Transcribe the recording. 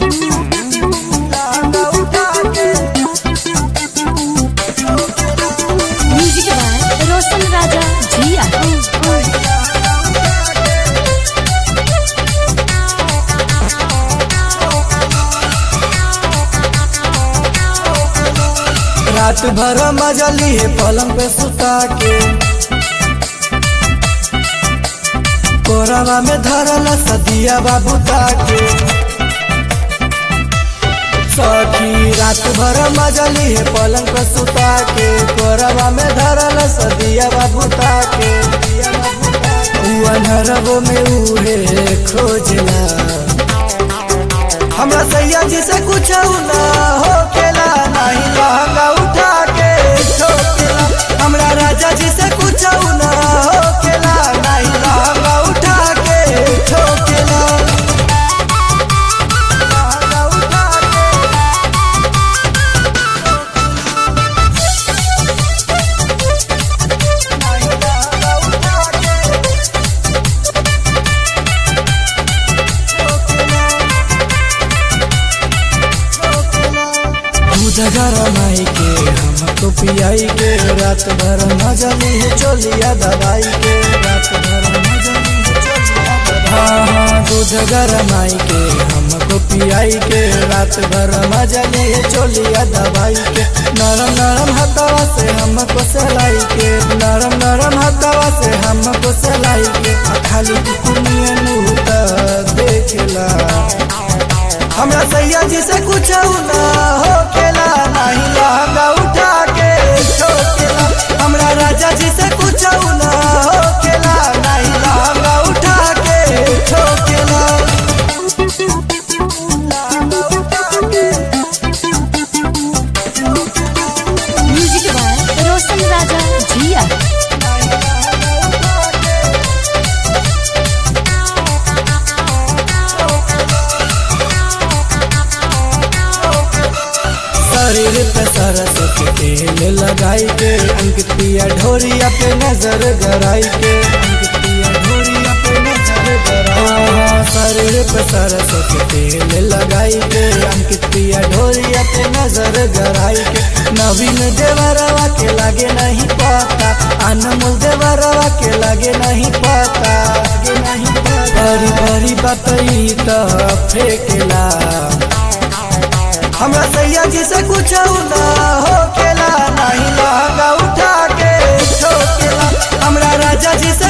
music by रोशन राजा जिया रात भर मजा लिए पलंग पे सुता के कोरावा में धरल सदिया बाबू ताके सखी रात भर मजा लिए पलंग पे सुता के कोरावा में धरल सदिया बाबू ताके अनहरबो में उहे खोजला हमरा सैया जी से कुछ ना हो केला नहीं लहंगा उठा के ठोकेला हमरा राजा जी से कुछ ना हो केला नहीं लहंगा उठा के ठोकेला लहंगा उठा के नहीं लहंगा उठा के दूध गरमाई के हमको पियाई के रात भर मजा ली चोलिया दवाई के रात भर मजा ली चोलिया दवाई हाँ हाँ दूध गरमाई के हमको पियाई के रात भर मजा ली चोलिया दवाई के नरम नरम हथवा से हमको सलाई के नरम नरम हथवा से हमको सलाई के आ खाली कुकुनिया नूत देखेला हमरा सैया जी से कुछ ना हो केला नहीं लहंगा उठा के ठोकेला हमरा राजा जी से कुछ ना हो केला नहीं लहंगा उठा के ठोकेला लहंगा उठा के म्यूजिक बाय रोशन राजा जिया शरीर पे सरसों के तेल लगाई के अंकित पिया ढोरिया पे नजर गराई के अंकित पिया ढोरिया पे नजर गराई शरीर पे सरसों के तेल लगाई के अंकित पिया ढोरिया पे नजर गराई के नवीन देवरवा के लागे नहीं पता अनमोल देवरवा के लागे नहीं पता लागे नहीं पता बड़ी बड़ी बात ई तो फेंकेला हमरा सैया जी से कुछ ना हो केला नहीं लहंगा उठा के ठोकेला हमरा राजा जी से